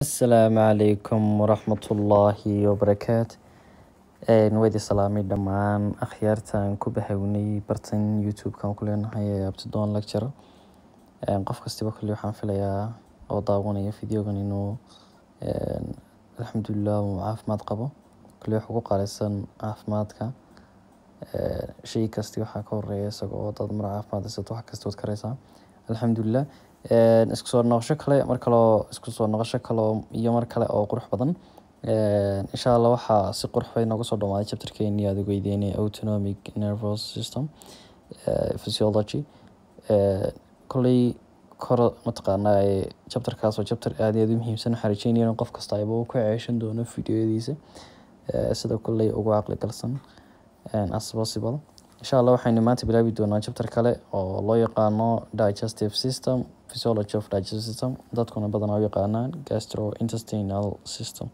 asalaamu calaykum waraxmatullaahi wabarakaatu waydi salaamay dhammaan akhyaartan ku bahawnay bartan youtube-kan ku leenahay ee abtidoon lecture qof kastiba kulli waxaan filayaa oo daawanaya videogan inuu alxamdulilah uu caafimaad qabo kulli wax ugu qaalisan caafimaadka shay kasti waxaa ka horeeya isaga oo dad mar caafimaad haysato wax kasta waad karaysaa alxamdulilah isku soo noqosho kale mar kaleo isku soo noqosho kale iyo mar kale oo qurux badan insha allah waxaa si qurux bay nooga soo dhamaaday chapterkeeni aad ogeydeynay autonomic nervous system physiology kolley koro mataqaanaa chapterkaas waa chapter aad iyo aad u muhiimsan waxaan rajeynaya in qof kasta ayba ku ceeshan doono videoyadiisa sida kolley ugu caqli galsan as possible insha allah waxaynu maanta bilaabi doonaa chapter kale oo loo yaqaano digestive system physiology of digestive system dadkuna badanaa u yaqaanaan gastrointestinal system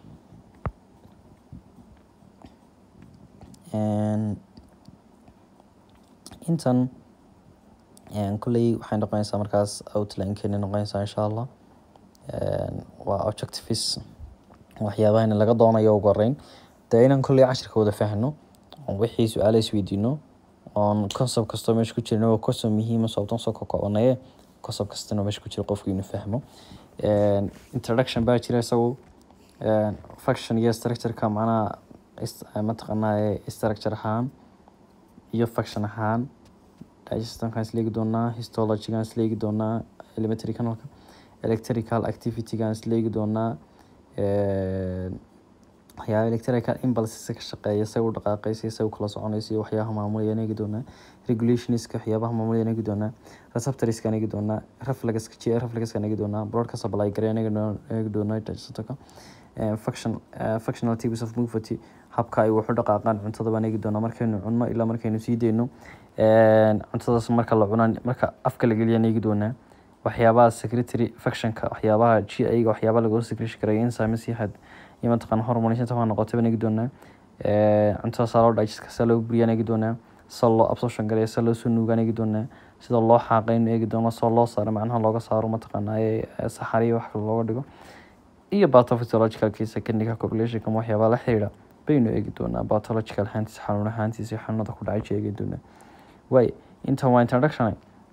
intan kolley waxay noqonaysaa markaas outline-keeni noqonaysaa insha allah waa objectives waxyaabahani laga doonayo ugu horeyn dee inaan kolley cashirka wada fahno wixii su-aala isweydiino oon concept kastoo meesha ku jirna waa concept muhiima sababtan soo kakobanaye concept kastana meesha ku jira qofku inuu fahmo introduction baa jira isagu function iyo structureka macnaha mataqaanaa structure ahaan iyo function ahaan digestionkan isleegi doonaa histologygan isleegi doonaa elementary canalka electrical activitygan isleegi doonaa waxyaaba electrical impulses ka shaqeeya say u dhaqaaqaysa say u kala soconaysa iyo waxyaabaha maamulaya eegi doonaa regulationska waxyaabaha maamulaya eegi doonaa receptorskan eegi doonaa reflexka g reflexkan eegi doonaa bloodka supply gareyn eegi doonaa digestionka function functional types of movement habka ay wax u dhaqaaqaan cuntada baan eegi doonaa markaynu cunno ilaa markaynu sii deyno cuntadaas marka la cunaan marka afka la geliyaan eegi doonaa waxyaabaha secretary functionka waxyaabaha g ayaga waxyaabaha lagu secretion karayo enzymes iyo had iyo mataqaan hormones inta waa noqotay baan eegi doonaa cuntada saa loo digestka saa loo buriyaan eegi doonaa sa loo absorption gareeya sa loo soo nuugaan eegi doonaa sida loo xaaqaynu eegi doono soo loo saaro macnaha looga saaro mataqaanaa saxariya wax kale looga dhigo iyo pathophysiological case clinical populationka waxyaabaha la xiriira baynu eegi doonaa pathological ahaantiisa xanuun ahaantiisa xanuunada ku dhacay eegi doonaa way intan waa introduction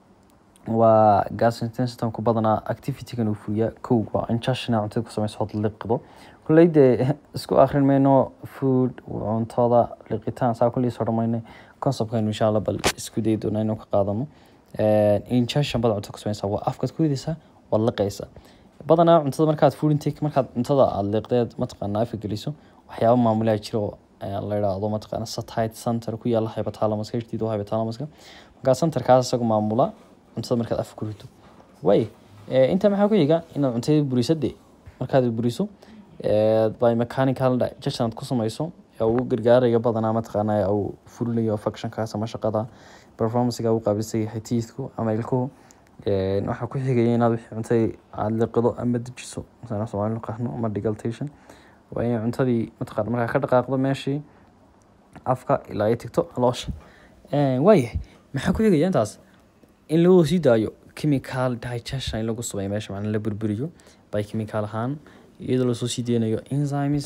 waa gastrointestinal systemku badanaa activitygan uu fuliyaa kow waa injectiona cuntada ku sameysa hod liqido kolley dee isku akrin mayno food cuntada liqitaan saa kolley soo dhamayna conceptkan insha allah bal isku dayi doonaa inuu ka qaadano injection bada cuntada ku sameysa waa afkaad ku ridaysaa waad liqaysaa badanaa cuntada markaad food intake markaad cuntada aada liiqdeed mataqaana afka geliso waxyaaba maamulaa jira oo la yidhaahdo mataqaana satellite center ku yaala hypothalamuska hdiid waa hypothalamuska markaa centerkaas isagu maamula cuntada markaad afka ku rito way intaa maxaa ku xiga inaad cuntada buriso de markaad buriso by mechanical digestion aad ku samayso ee ugu gargaaraya badanaa mataqaana uu fulinayo functionkaas ama shaqada performancega uu qaabilsan yahay teethku ama ilkuhu waxaa ku xigaya inaad wixii cuntada aada liqido ama dejiso masana soomaali naqaano ama degaltation waa inay cuntadii mataqaana markaa ka dhaqaaqdo meeshii afka ilaa ay tigto caloosha waayahay maxaa ku xigaya intaas in lagu sii daayo chemical digestion in lagu sameeyo meesha macnaa la burburiyo by chemical ahaan iyadoo lasoo sii deynayo enzymes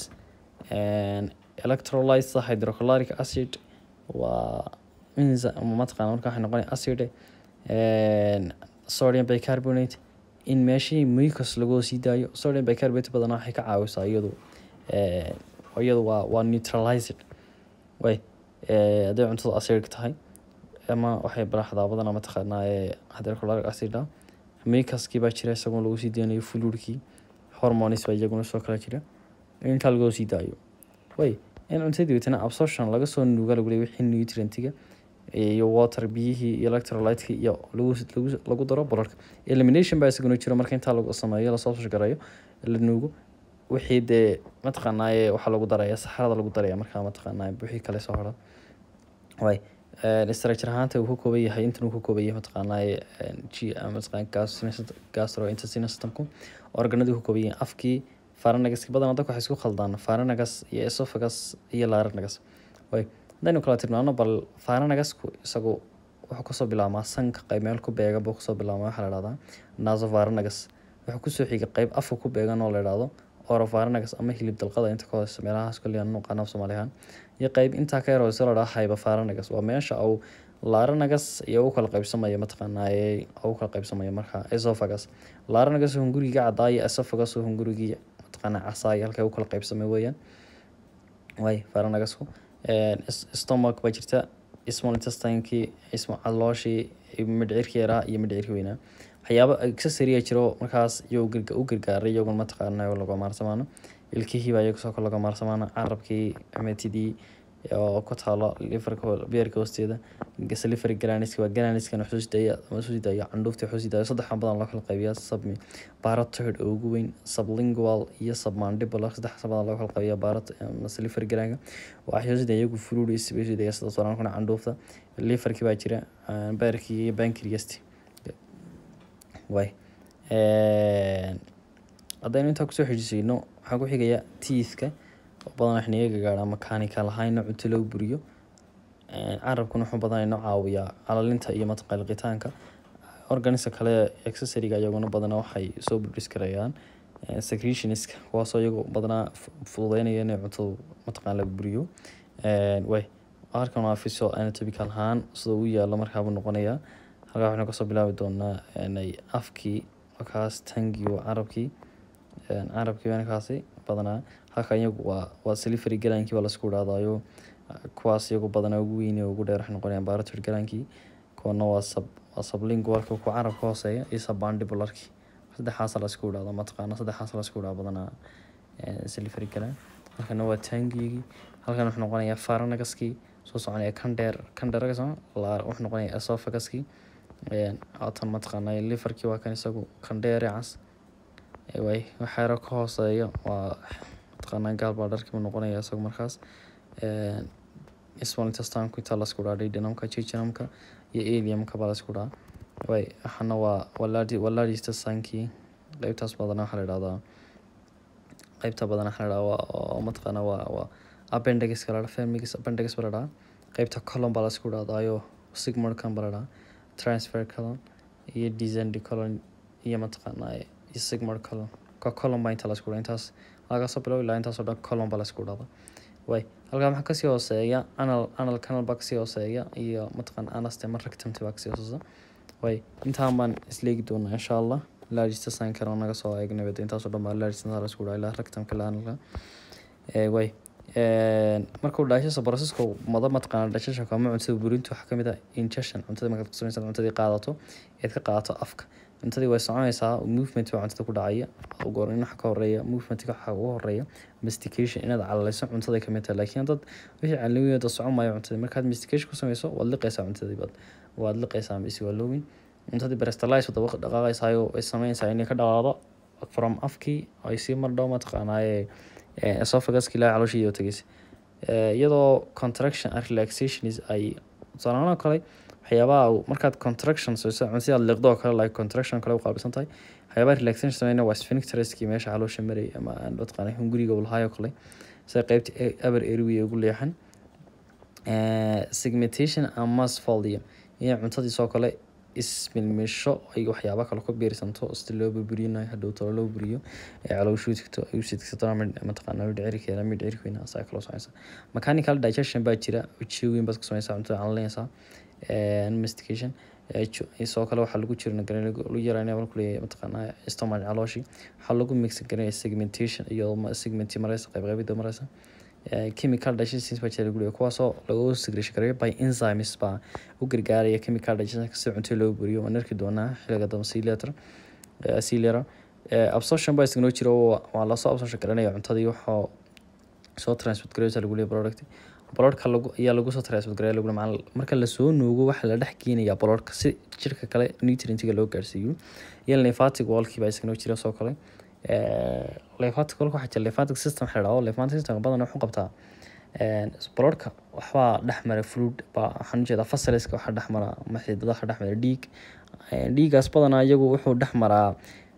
electrolytes hydrochloric acid waa mataqana marka waxay noqonaya acid sodium bicarbonate in meeshii mucus lagu sii daayo sodium bicarbonate badanaa waxay ka caawisaa iyadu iyadu waa waa neutralized way hadday cuntada acidic tahay ama waxay baraxdaa badanaa mataqaanaa hydrochloric acid mucuskii baa jira isagoo lagu sii deynayo fluidkii hormones baa iyaguna soo kala jira intaa lagu sii daayo way in cuntadii witana absorption laga soo nuuga lagu leeyahay wixii nutrientiga iyo water biyihii iyo electrolytka iyo lagu lagu lagu daro bolorka elimination baa isaguna jiro marka intaa lagu sameeyo lasoo shagareeyo la nuugo wixii dee mataqaanaaye waxaa lagu daraya saxarada lagu daraya markaa mataqaanaa wixii kale soo hora way structure ahaanta uu ka kooban yahay intan uu ka kooban yahay mataqaanaaye g mataqaan gastrointestinal systemku organadii uu ka kooban yahay afkii pharynxki badanaa dadka waxay isku khaldaan pharynx iyo esophagus iyo larynx way haddaynu kala tilmaano bal pharynxku isagu wuxuu kasoo bilaabmaa sanka qayb meel ku beega buu kasoo bilaabmaa waxaa la dhahdaa nasopharynx wuxuu kusoo xigay qeyb afka ku beegan oo la idhaahdo oropharynx ama hilib dalqada inta ka hoose meelahaas koley aan naqaano af soomaali ahaan iyo qeyb intaa ka yaroo la dhaha hypopharynx waa meesha uu larynx iyo u kala qaybsamaya mataqaanaaye u kala qaybsamaya marka esophagus larynx hunguriga caddaa iyo esophagus hungurigii mataqaanaa casaay halkay u kala qaybsamay weeyaan way pharynxku stomach baa jirta small intestinekii isma calooshii midhcirki yaraa iyo midhcirki weynaa waxyaaba accessory jiro markaas iyo u gargaaray iyagun mataqaana laga maarsamaano ilkihii baa iyaga soo kale laga maarsamaano carabkii metidii oo ku taalo liverka beerka hoosteeda slivery galaniska waa galaniskana xusuusdaya ama xusuusdaya candhuufta xusuusdaya saddex badan loo kala qaybiyaa submi parotid oo ugu weyn sublingual iyo submandibular saddex badan loo kala qaybiyaa parot ama slivery galanka waa xusuusdaya iyagu fruitis bay xusuusdaya sida sorankuna candhuufta liverki baa jira beerkii iyo pancreasti way haddaynu intaa kusoo xijisayno waxaa ku xigaya teethka badan xniga gagaara mechanical ahaana cunto loo buriyo carabkuna wuxuu badan inoo caawiyaa calalinta iyo mataqaliqitaanka organiska kale accessoryga iyaguna badana waxay soo buris karayaan secretionska kuwaasoo iyagu badanaa fududeynaya inay cuntada mataqaan laga buriyo way halkan waa fiso anatomical ahaan sida uu yaalo markaabuu noqonayaa halkaa waxaynu kasoo bilaabi doonaa afkii markaas tangiyo carabkii carabkii markaasi badanaa halkan iyagu waa waa slivery galaankii baa laisku idhaahdayo kuwaas iyagu badanaa ugu weyn ugu dheer waxay noqonayaan baratid galaankii kuwana waa sab waa sublingualka ku carabka hooseeya iyo submandibularkii saddexaasa laisku idhaahdo mataqaana saddexaasa laisku idhaahdo badanaa slivery galaan halkana waa tangigii halkan wuxuu noqonayaa pharynxkii soo soconaya kandheer kandheeragas wuxuu noqonayaa esophaguskii tan mataqaana liverkii waa kan isagu kandheere cas way waxyaro ka hooseeya waa mataqaanaa gaalbaa dharkiibu noqonaya isagu markaas small intestinku intaa lasku dhaha duodenumka jejunumka iyo aliumka baa lasku dhaha way waxana waa waladi waladi intestinkii qeybtaas badana waxaa la idhahdaa qeybta badana waxaa la idhahdaa oo mataqaana waa waa appendixiska la dhaha femix appendix baa la dhaha qeybta colon baa lasku dhahdayo sigmundkan baa la dhaha transfer colon iyo descend colon iyo mataqaanaa iyo sigmund colon ka colon baa inta lasku dhaha intaas lagasoo bilow ilaa intaasoo dhan colon baa lasku dhahda way halkaa maxaa kasii hooseeya anal anal canal baa kasii hooseeya iyo mataqaan anastema rectumti baa kasii hooseysa way intaan baan isleegi doonaa insha allah largista sign karo naga soo eegnay intaasoo dhan baa largista lasku dhaha ilaa rectumka ilaa analka way markuu dhaashasa processka mada mataqaana dhashasha ama cuntada burinta waxaa kamid ah ingestion cuntada markaad kusamaysa cuntadii qaadato eed ka qaadato afka cuntadii way soconaysaa movement baa cuntada ku dhacaya goor in waxa ka horeeya movementka waxa ugu horeeya mastication inaad calalayso cuntaday kamid tahay laakiin dad wixii calawiyada socon maayo cuntadii markaad mastication ku samayso waad liqaysaa cuntadii baad waad liqaysaa mise waa loowin cuntadii brestalize wada dhaqaaqaysaayo ay sameynaysaa inay ka dhaqaaqdo from afkii ay sii mardho mataqaanaaye esophaguska ilaa calooshii iyo tegeysa iyadoo contraction and relaxation ay tusaalahaan kale waxyaabaha markaad contraction sayso cunsi aad liqdo oo kale like contraction kale u qaabilsan tahay waxyaabaha relaxation sameyna waa sphincteriskii meesha caloosha maray ama mataqaana hunguriga ulhayo kale sida qeybta aber airway ugu leexan segmentation and mass volume iyo cuntadiisoo kale ismilmisho ay waxyaaba kale ku biirsanto sida loo burburinayo hadhow talo loo buriyo ee calooshuu tigto ay usidgsato mataqaana midhcirkeeda midhcirkeena asaa kaloo soconaysa mechanical digestion baa jira ujeeweyn baad ku samaysaa cuntada calalinaysaa mastication isoo kale waxaa lagu jira lagu yaraynaya markuu leeyahay mataqaanaa stomach calooshii waxaa lagu mixin garanaya segmentation iyo segmenti mareysa qaybqaybida mareysa chemical digestion baa jira lagu leeyahay kuwaasoo lagu segregation gareeyo by enzymes baa u gargaaraya chemical digestion si cunto loo buriyo waan arki doonaa xiliga dambe c letter c letter absorption baa isgnoo jira waa lasoo absorption garanaya cuntadii waxaa soo transport gareysa lagu leeyahay product bolorka lagu ayaa lagu soo transport gareeya lagu macna marka lasoo nuugo waxaa la dhex geenayaa bolorka si jirka kale nutrientiga loo gaarsiiyo iyo lymphatic wallkii baa isgnoo jira soo kale lymphatic wallka waxaa jira lymphatic system waxaa la dhahdo lymphatic system badan wuxuu qabtaa bolorka waxbaa dhex mara fluid baa waxaan ujeedaa fasaliska waxaa dhex mara maxidada waxaa dhex mara dhiig dhiigaas badanaa iyagu wuxuu dhex maraa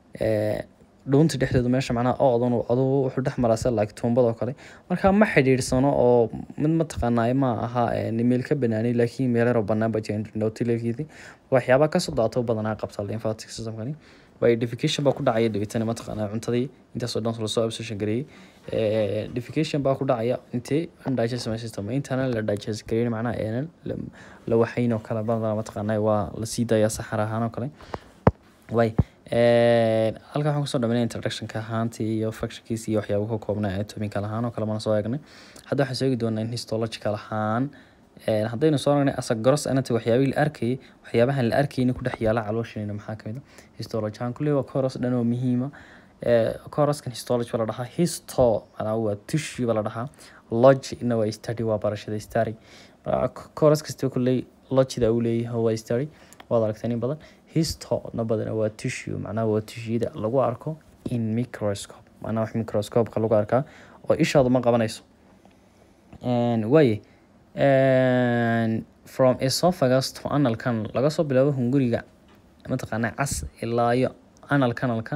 dhuunta dhexdeedu meesha macnaha odan adugu wuxuu dhex maraa sida like tuumbadoo kale marka ma xidhiidhsano oo mid mataqaanaa ma aha meel ka banaanay laakiin meel yaroo banaan baa jira waxyaabaa kasoo daato badanaa qabta lymphatic systemkani waayo defecation baa ku dhacaya dabeetana mataqaanaa cuntadii intaasoo dhan lasoo absorption gareeyey defecation baa ku dhacaya intee undigested system intana la digest gareyn macnaha aanan la waxayn oo kale badanaa mataqaanaa waa la sii dayaa saxar ahaan oo kale way halkan waxaan kusoo dhameynay introductionka ahaantii iyo fractionkiisa iyo waxyaaba ka koobnaa atomical ahaan oo kale mana soo eegnay hadda waxaan sheegi doonaa in histological ahaan haddaynu soo aragnay asa gross anatomy waxyaabihii la arkayay waxyaabahan la arkayna ku dhex yaala calooshanayna maxaa kamid a histology ahaan kulley waa coros dhan oo muhiima coroskan histology baa la dhahaa histo manaa waa tissue baa la dhahaa logi ina waa study waa barashada study coros kasta kulley logida uu leeyahay waa study waad aragteen in badan histo na badana waa tissue macnaha waa tissueyada lagu arko in microscope macnaha wax microscopeka lagu arkaa oo ishaadu ma qabanayso waaye from esophagus to anal canal laga soo bilaabo hunguriga mataqaanaa cas ilaa iyo anal canalka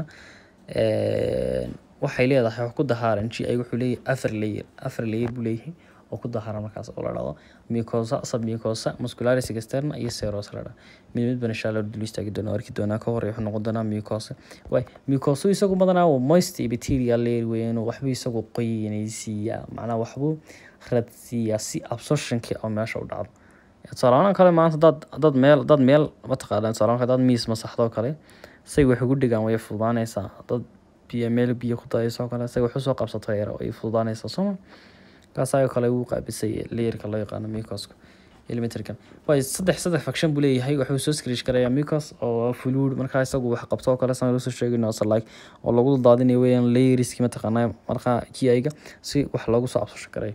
waxay leedahay wax ku dahaaran g ay wuxuu leeyahay afar layer afar layer buu leeyahay oo ku dahaaran markaas oo la dhahdo mucosa submucosa muscularis externa iyo seros la dhaha mid mid bana insha allah dul istaagi doona arki doonaa ka hor wuxuu noqon doonaa mucosa way mucosa isagu badanaa waa moist epithelial layer weeyaan waxbuu isagu qoyanaysiiyaa macnaha waxbuu radsiiyaa si absorptionkii oo meesha u dhacdo tusaalahaan kale maanta dad dad meel dad meel mataqaanaa tusaalahaan dad miis masaxdo kale say wax ugu dhigaan way fududaanaysaa dad biyo meel biyo ku dayayso kale say wax usoo qabsato yar way fududaanaysaa sooma kaasayoo kale uu qaabisay layerka loo yaqaano mucoska elementarkan way saddex saddex faction buu leeyahay wuxuu soo skrish garayaa mucos oo fluid markaa isagu wax qabto oo kale san soo sheegayno asa like oo lagu daadinayo weeyaan layeriski mataqaanaa markaa kiayga si wax loogu soo absosho garay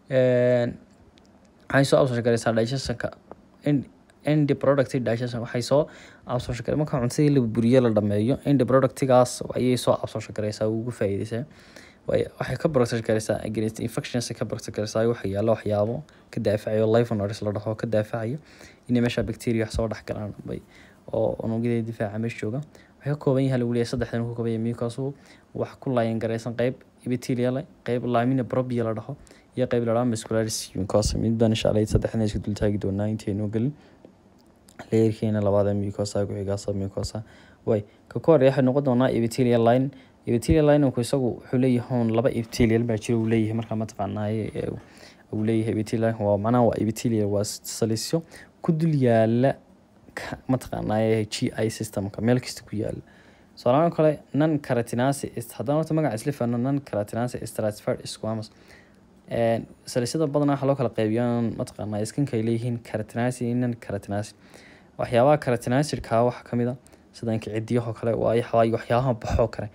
waxay soo absosho garaysaa digestionka end product digestion waxay soo absosho garay marka cuntadii la buriye la dhameeyo end productigaas ayay soo absosho garaysaa ugu faa'iidaysaa waxay ka protect garaysaa against infections ka protect garaysaa waxa yaalo waxyaabo ka daafacayo lifonoris la dhaho ka daafacayo inay meesha bacteria wax soo dhex galaan bay oo unugyada difaaca meesha jooga waxay ka kooban yahay lagu leeyahay saddexdan ku kooban yahay mucus wax ku laayan garaysan qayb epithelial qayb lamina propria la dhaho iyo qayb la dhaho muscularis mucosa mid baan insha allah saddexdan isku dul taagi doonaa intaynu gelin layerkeena labaad ee mucosa ku xigaa sub mucosa way ka ka horeeya waxay noqon doonaa epithelial line epithelial lininku isagu wuxuu leeyahay laba epithelial baa jira uu leeyahay markaa mataqaanaaye uu leeyahay epithelial waa macnaha waa epithelial waa salisyo ku dul yaala mataqaanaaye g i systemka meel kasta ku yaala soalaan kale non karatinasi haddaan horta magaca isla fahno non karatinasi stratified squamus salisyada badanaa waxaa loo kala qeybiyaa mataqaanaa skinka ay leeyihiin karatinasi iyo non karatinasi waxyaabaha karatinasirkaa waxaa kamid a sida inka cidiyahoo kale waayo waxyaabaha baxoo kale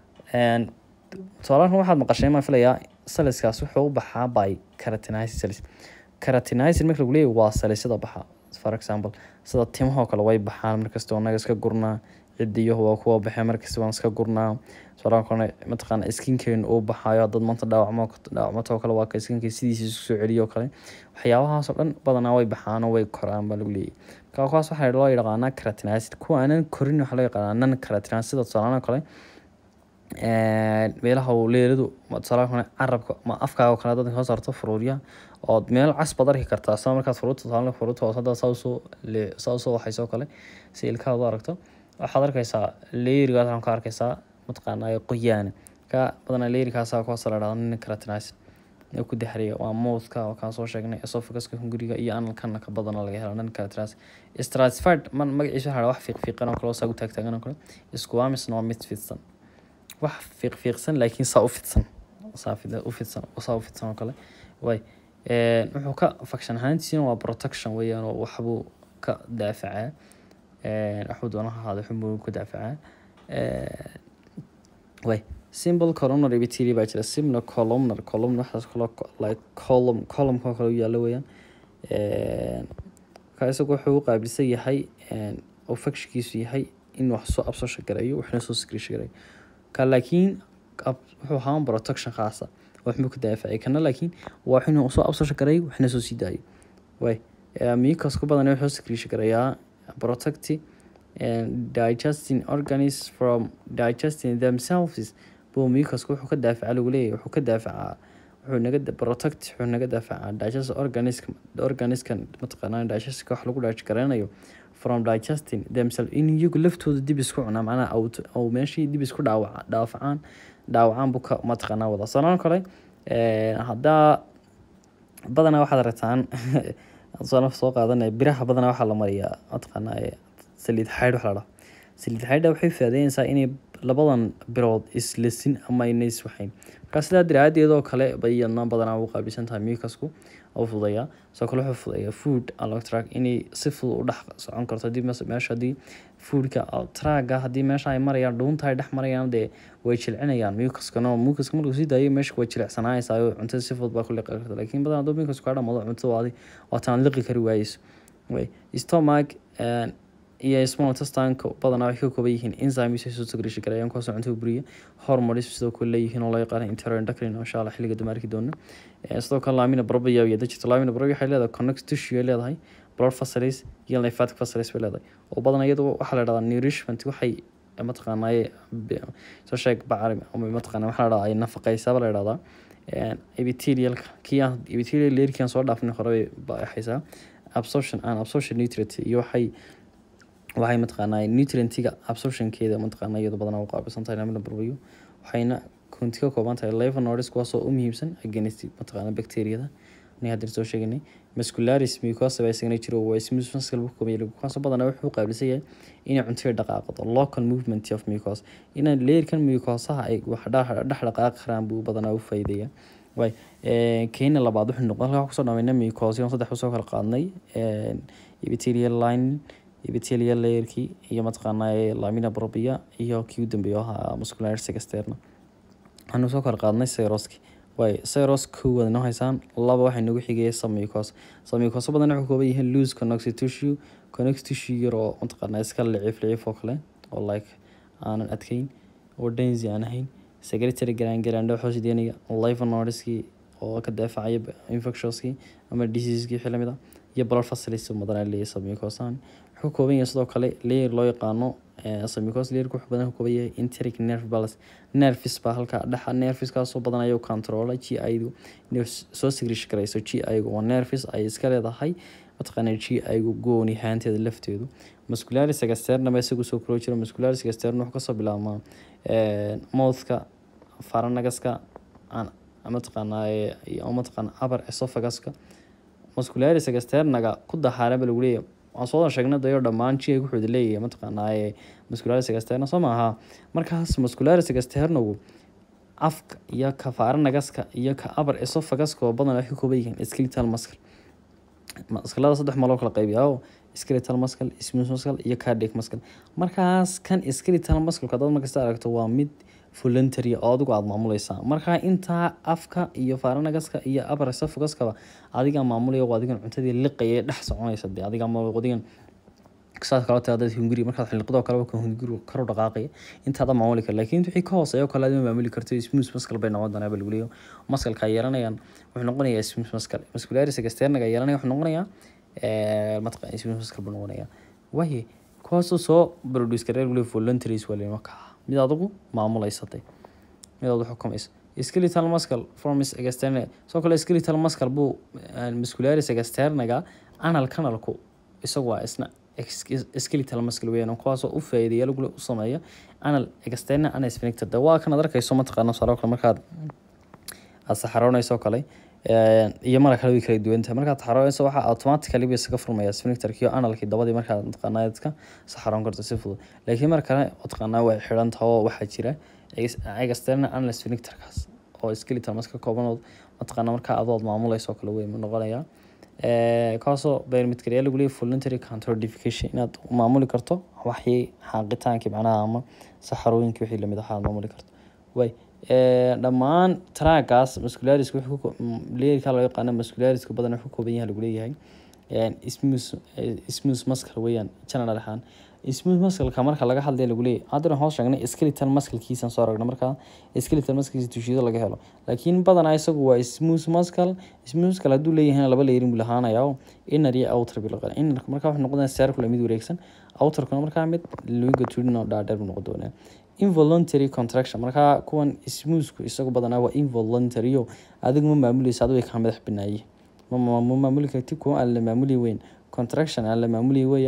tusaalahan waxaad maqashay maan filayaa saliskaas wuxuu u baxaa by karatinized salis karatinized marka lagu leeyahy waa salisyada baxa for example sida timahoo kale way baxaan markasta anaga iska gurnaa cidiyahu waa kuwa baxee markasta waan iska gurnaa tusaalahan kale mataqaana skinkeenu uu baxaayo dad maanta dhaawacmo dhaawacmatoo kale waa ka skinka sidiisa isku soo celiyo kale waxyaabahaasoo dhan badanaa way baxaanoo way koraan baa lagu leeyahy marka kuwaas waxaa loo yaqaanaa karatinized kuwa aanan korin waxaa loo yaqaanaa non karatinized sida tusaalahan kale meelaha uu leeladu tusaalaha kale carabka ma afkaaga kale dadka soo saarto furuuryaha ood meel cas baad arki kartaa sida markaad furuurta tusaale furuurta hoos hadda saa usoo saa usoo waxaysoo kale si ilkahaad u aragto waxaad arkaysaa leerigaas waxaan ka arkaysaa mataqaanaa qoyaana ka badanaa leerikaasaa kuwaas la dhahdo nin karatinized ee ku daxriya waa mouthka oo kaan soo sheegnay esophaguska hunguriga iyo analkana ka badana laga helo nin karatinized stratified man magaciisa waxaa wax fiiqfiiqan oo kale oo saa u taagtaagan oo kale squamisna waa mid fidsan wax fiiqfiiqsan laakiin saa u fidsan saa u fidsan saa u fidsan oo kale way wuxuu ka faction ahaantiisina waa protection weeyaan oo waxbuu ka daafacaa waxbuu doonaha ahaada xunbuu ka daafacaa way simple columnar epithelial baa jira simple columnar column waxaas kaloo like column column-ka kale u yaalla weeyaan ka isagu wuxuu u qaabilsan yahay oo factionkiisu yahay in wax soo absorption gareeyo waxna soo secretion gareeyo ka laakiin wuxuu ahaan protection khaasa waxbuu ka daafacay kana laakiin waa inuu soo absorption gareeyo waxna soo sii daayo way mucus ku badan wuxuu secretion gareeyaa protect digesting organisms from digesting themselves buu mucusku wuxuu ka daafaca lagu leeyahay wuxuu ka daafacaa wuxuu naga protect wuxuu naga daafacaa digest organism organiskan mataqaanaa digestka wax lagu dhaaji garanayo from digesting themselves in iyagu laftooda dib isku cunaa macnaha out oo meeshii dib isku dhaawaca dhaawacaan dhaawacaan buu ka mataqaanaa wada sanoo kale haddaa badanaa waxaad aragtaan soo soo qaadanaya biraha badanaa waxaa la mariyaa mataqaanaa saliid xaydh waxa la dhaha saliid xaydha waxay faadeynaysaa inay labadan birood islesin ama ayna iswaxayn markaa sidaa daraadeedoo kale bay iyadna badanaa u qaabilsan tahay mucusku oo fududeeyaa sidoo kale wuxuu fududeeyaa food along track inay si fudud u dhex socon karto haddii meesha haddii foodka tracga haddii meesha ay marayaan dhuunta ay dhex marayaan dee way jilcinayaan mucuskana mucuska markuu sii daayo meesha way jilicsanaanaysaa oo cuntada si fudud baa ku liqi karta laakiin badan hadduu mucusku kaa dhamado cuntada waadi waataan liqi kari waayeyso way stomach iyo small intestineka badanaa waxay ka kooban yihiin enzymes ay soo sagrishi karayaan kuwaasoo cuntada buriya hormones sidoo kale leeyihiin oo loo yaqaana enteroendocrine insha allah xilliga dambe arki doona sidoo kale lamina probia iyo digital lamina probia waxay leedahay connect tissue ay leedahay blood vessels iyo lymphatic vessels bay leedahay oo badan iyadu waxaa la dhahdaa nourishment waxay mataqaanaaye soo sheeg bacrim ama mataqaana waxaa la dhahdaa ay nafaqeysaaba la dhahdaa epithelialka kii aan epithelial layerkii aan soo dhaafnay hore bay baxaysaa absorption and absorption nutrient iyo waxay waxay mataqaanaa nutrientiga absorptionkeeda mataqaanaa iyadu badanaa u qaabilsan tahay lamina barbayo waxayna konti ka kooban tahay levonoids kuwaasoo u muhiimsan against mataqaanaa bacteriyada ni hadda soo sheegnay muscularis mucosa baa isagana jiro waa smooth muscle buu kooban yahay kuwaasoo badanaa wuxuu qaabilsan yahay inay cuntada dhaqaaqdo local movement of mucos inay leerkan mucosaha ay wax dhex dhaqaaqi karaan buu badanaa u faa'iideeyaa way kenya labaad wuxuu noqon halkaa kusoo dhamayna mucosion saddex usoo kala qaadnay epithelial line epithelial layerkii iyo mataqaanaa lamina probia iyo kii u dambeeyo ahaa muscularis externa waxaanu soo kala qaadnay cyroski way cyros koowaad noo haysaan laba waxay nagu xigaya samicos samicos badan wuxuu kooban yihiin loose connective tissue connective tissue yar oo mataqaanaa iska liciif liciif oo kale oo like aanan adkeyn oo densi aan ahayn secretary garan garaandho xoosideynaya livonoidskii oo ka daafacaya infectionskii ama diseasekii wixii lamid ah iyo blood vessels badanaa leeyahay samicosaan wuxuu kooban yahay sidoo kale layer loo yaqaano samicos layerka wuxuu badan kooban yahay enteric nerve balance nervis baa halkaa dhexa nerviskaasoo badan ayuu controla g i-du inay soo sigrish karayso g i-gu waa nervis ay iska leedahay mataqaana g i-gu gooni haanteeda lafteedu muscularis externa ma isagu soo kuro jiro muscularis externa wuxuu kasoo bilaabmaa mouthka faranagaska mataqaanaa mataqaana upper esophaguska muscularis externaga ku dahaaraba lagu leeyahay waan soo sheegnay dayo dhammaan ji ay wuxuu leeyahay mataqaanaa muscularis externa soo maaha markaas muscularis externagu afka iyo ka faranagaska iyo ka upper esophaguska oo badan waxay ka kooban yihiin skeletal muscle maskalada saddex maloo kala qaybiya oo skeletal muscle smooth muscle iyo cardiac muscle markaas kan skeletal muscle hadaad markasta aragto waa mid voluntary oo adigu aada maamuleysaa markaa intaa afka iyo faranagaska iyo upper esophaguskaba adigaa maamulaya oo adigan cuntadii liqaya dhex soconaysa dee adigaa adigan saas kala taa dad hunguri markaad xilqadoo kale ka hunguri karu dhaqaaqaya intaada maamuli kara laakiin wixii ka hooseeya oo kale adima maamuli karto smooth muscle bay noqon doonaa lagu leeyo muscalka ay yeelanayaan wuxuu noqonayaa smooth muscle muscularis externaga yeelanaya wuxuu noqonayaa mataqan smooth muscle buu noqonayaa waaye kuwaasoo soo produce kareer weli voluntaries waa leeyahay markaa mid adigu maamuleysatay mid adigu xukumaysa skeletal muscle formis externe soo kale skeletal muscle buu muscularis externaga anal canalku isagu waa isna skeletal muscle weeyaan kuwaasoo u faa'iideeya lagu u sameeya anal externe anal sphincter de waa kan aad arkayso mataqaana saro kale markaad aad saxaroonayso kale iyo mara kale way kala duwan tahay markaad saxaroonayso waxaa automatically bay isaga furmaya sphincterkii analkii dabadii markaad mataqaanaa dadka saxaroon karto si fudud laakiin mar kale mataqaanaa way xidhan tahay oo waxaa jira externe anal sphincterkaas oo skeletal muscle koobanood mataqaanaa markaa adood maamulayso kale wey noqonayaa kaasoo biometriya lagu leeyahay voluntary counterdification inaad maamuli karto waxii xaaqitaankii macnaha ama saxarooyinkii wixii lamid ahaa aad maamuli karto way dhammaan traagaas muscularis leerka loo yaqaano musculariska badan wuxuu kooban yahay lagu leeyahay smooth smooth muscle weeyaan general ahaan smooth muscleka marka laga hadlaya lagu leeyahay haddana hoos sheegnay skeletal musclekiisan soo aragna markaa skeletal musclekiisa tushido laga helo laakiin badanaa isagu waa smooth muscle smooth muscle hadduu leeyahay laba leerin buu lahaanaya oo inner iyo outer bil qan inner markaa wuxuu noqonaya circle mid wareegsan outerkuna markaa mid longitudinal dhaadheer buu noqon doonaa involuntary contraction markaa kuwan smoothku isagu badanaa waa involuntary o adigu ma maamuleysa adigu kaa madax binaaye ma maamuli karti kuwa aan la maamuli weyn contraction aan la maamuli weeyaan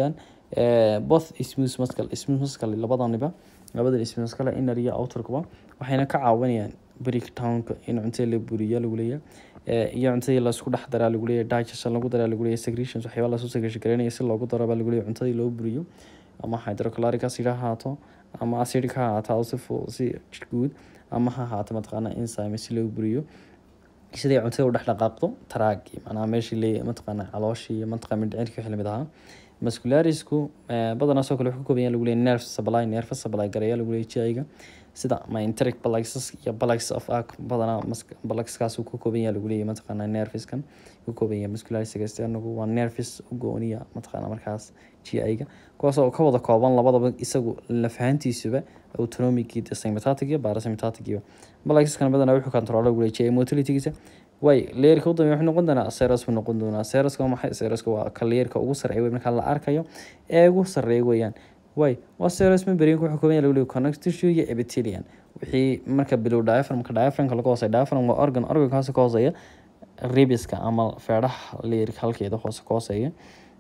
eh, both smooth muscle smooth muscle labadaniba labadan smooth muscle inner iyo outerkuba waxayna ka caawinayaan breakdownka in cuntada la buriya lagu leeyahay Eh, iyo cuntadii laisku dhex daraa lagu leeyahay digestion lagu daraa lagu leeyahay secretions waxyaaba lasoo secretion gareynaya si loogu daro baa lagu leeyahay cuntadii loo buriyo ama hydrochloric acid ha ahaato ama acidic ha ahaato si fu- si guud ama ha ahaato mataqaana enzyme si loo buriyo siday cuntada u dhex dhaqaaqdo taraagi macnaha meeshii le mataqaana calooshii mataqaana mindhicirka wixii lamid ahaa muscularisku eh, badanaa soo kale wuxuu ka kooban yahay lagu leeyahay nerve supply nerve supply gareeya lagu leeyahay GI-ga sida myentaric plexus iyo plexus of arc badanaa mas- plexuskaas uu ka kooban yahay lagu leeyahay mataqaana nerveskan ka kooban yahay muscularis externagu waa nerves u gooniya mataqaana markaas GI-ga kuwaas oo ka wada kooban labadaba isagu lafahantiisuba autonomic iyo sympathetic iyo parasympathetic iyo plexuskan badanaa wuxuu control lagu leeyahay GI motility-giisa way leerka u dambeeya wuxuu noqon doonaa seros buu noqon doonaa seroska waa maxay seroska waa ka leerka ugu sarreeya wey marka la arkayo ee ugu sarreeya weeyaan way waa seros membrane wuxuu kooban yahay lagu leeyahay connective tissue iyo epithelium wixii marka below diaphragmka diaphragmka laga hooseeya diaphragm waa organ organkaas ka hooseeya ribiska ama feedhaha leerka halkeeda hoose ka hooseeya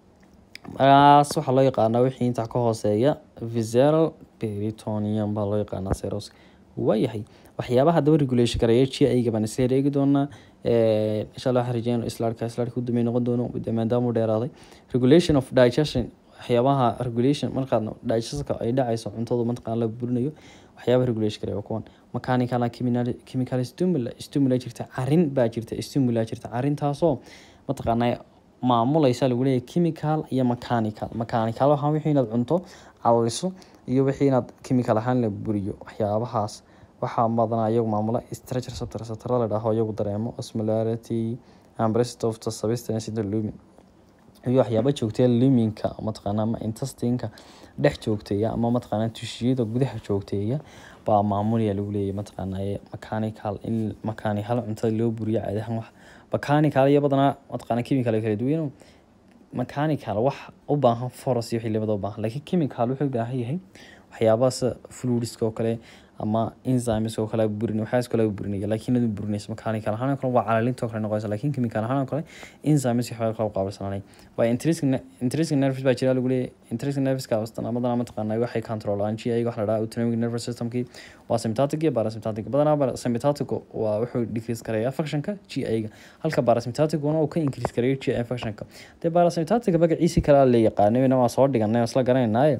markaas waxaa loo yaqaanaa wixii intaa ka hooseeya visceral peritoneum baa loo yaqaanaa seros waayahay waxyaabaha haddaba regulation gareeya GI-ga baan isla eegi doonaa Eh, insha allah waxaan rajeynaa islaarka islaarka u dambeey noqon doono de- maadaama uu dheeraaday regulation of digestion waxyaabaha regulation markaad digestionka ay dhacayso cuntadu mataqaan la burinayo waxyaabaha regulation gareeya waa kuwan mechanical and chemical chemical stimuli stimuli jirta carin baa jirta stimuli jirta carintaasoo mataqaanaa maamulaysa lagu leeyahay chemical iyo mechanical mechanical waxaa wixii inaad cunto caliso iyo wixii inaad chemical ahaan la buriyo waxyaabahaas waxaa badanaa iyagu maamula structure receptor receptor la dhaho iyagu dareemo osmolarity and rest of the substance in the lumen iyo waxyaaba joogteeya luminka mataqaana ama intestinka dhex joogteeya ama mataqaana tushiyada gudaha joogteeya baa maamulaya lagu leeyahay mataqaana ee mechanical in mechanical cuntada loo buriyo caadi ahaan wax mechanical iyo badanaa mataqaana chemical ay kala duwan mechanical wax u baahan force iyo wixii labada u baahan laakiin chemical wuxuu u baahan yahay waxyaabaha sida fluidska oo kale ama enzymes oo kale burin waxyaas kale burinaya laakiin adu burinaysa mechanical ahaan oo kale waa calalinta oo kale noqonaysa laakiin chemical ahaan oo kale enzymes waxyaaba kale u qaabilsananay waa intrinsic ne- intrinsic nerves baa jira lagu leeyahay intrinsic nerveska badanaa badanaa mataqaanaa waxay controlaan GI waxa la dhahaa autonomic nervous systemkii waa sympathetic iyo parasympathetic badanaa bara- sympathetic waa wuxuu decrease gareeyaa functionka GI-ga halka parasympathetic wana uu ka increase gareeyo GI functionka dee parasympathetic magaciisi kale la yaqaanay ina waa soo dhiganay oo isla garanaynaye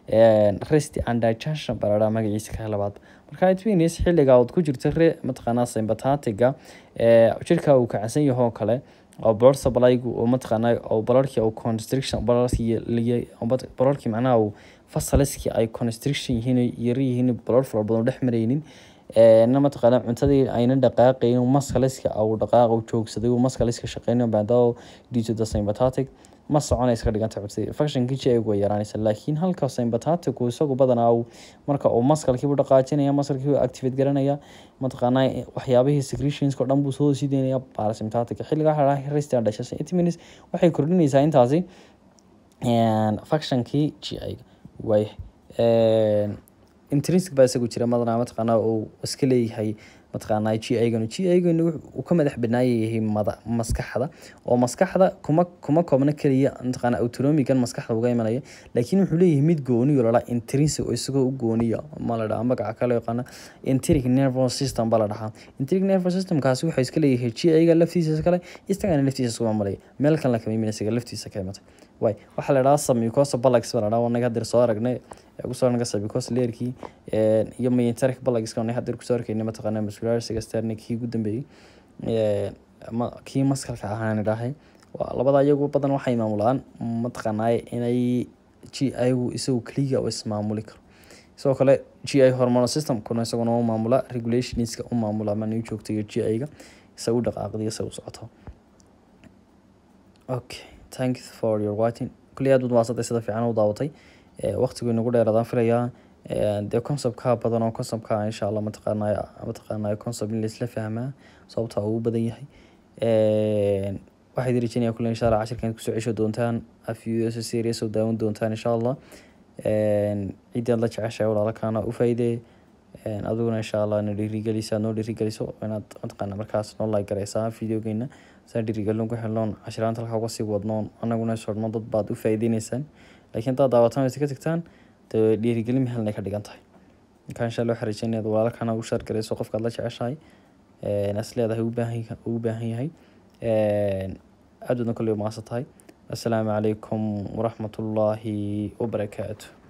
rest and digestion baa la dhahaa magaciisa kale labaad marka it means xilliga ood ku jirto re mataqaanaa sympathetiga ee jirka uu kacsan yaho kale oo blood supply-gu oo mataqaanaa oo bloodki uu constriction bloodki bloodki macnaha uu fasaliski ay constriction yihiin yar yihiin blood fara badan oo dhex maraynin ee na mataqaanaa cuntadii ayna dhaqaaqayn maskaliska uu dhaqaaq uu joogsaday uu maskaliska shaqeynayo maadaama due to the sympathetic ma soconaysa ka dhiganta cuntadii functionkii GI way yaraanaysa laakiin halka sympathetic uu isagu badanaa uu marka uu maskalkii u dhaqaajinaya maskalkii uu activate garanaya mataqaanaa waxyaabihii secretions oo dhan buu soo sii deynaya parasympathetic xilliga waxa la dhahaa rest and digestion it means waxay kordhinaysaa intaasi functionkii GI way intrinsic baa isagu jira madanaa mataqaanaa uu iska leeyahay mataqaanaa GI-gan GI-gan uu ka madax banaayahay mada maskaxda oo maskaxda kuma kuma koobna kaliya mataqaanaa autonomigan maskaxda uga imanaya laakiin wuxuu leeyahay mid gooni oo la dhahaa intrinsic oo isagoo u gooniya ma la dhahaa magaca kale yaqaana enteric nervous system baa la dhahaa enteric nervous systemkaasi wuxuu iska leeyahay GI-ga laftiisa kale isagana laftiisa iskuma malaya meel kan la kama iman isaga laftiisa ka imatay way waxaa la dhahaa submucosa bullax baa la dhahaa wanaga hadir soo aragnay kusoo aragnay submucosa leerkii iyo myentaric bullax wanaga hadir kusoo arkaynay mataqaanaa muscularis externic kii ugu dambeeyey ma kii maskalka ahaan idhaahay waa labada iyagu badan waxay maamulaan mataqaanaa inay GI-gu isagu keliya oo ismaamuli karo sidoo kale GI hormonal system kuna isaguna u maamula regulationska u maamula ama new joogta iyo GI-ga isagu dhaqaaqda isagu socoto okay thank you for your watching kulli aad baad mahadsantay sida fiican u daawatay waqtigu inagu dheeraadaan filayaa dee conceptka badan oo conceptka insha allah mataqaanaa mataqaanaa concept in laisla fahmaa sababta uu badan yahay waxaad rajeenaya kulle insha allah cashirkan kusoo cesho doontaan afyuso serious oo daawan doontaan insha allah ciddii aad la jeceshahay walaalakaana u faa'iidee adiguna insha allah na dhiirigeliso aad noo dhiirigeliso inaad mataqaana markaas noo like garaysaa videogeena saa dhiirigelin ku helnoon cashiraanta halkaa uga sii wadnoon anaguna socno dad baad u faa'iideyneysaan laakiin haddaad daawataan wayse ka tagtaan dee dhiirigelin mehelnay ka dhigan tahay marka insha allah waxaan rajeynaya inaad walaalkana ugu shaar garayso qofkaad la jeceshahay as leedahay ugu baahan ugu baahan yahay aad baadna kolley umaasan tahay assalaamu calaykum waraxmatullaahi wabarakaatu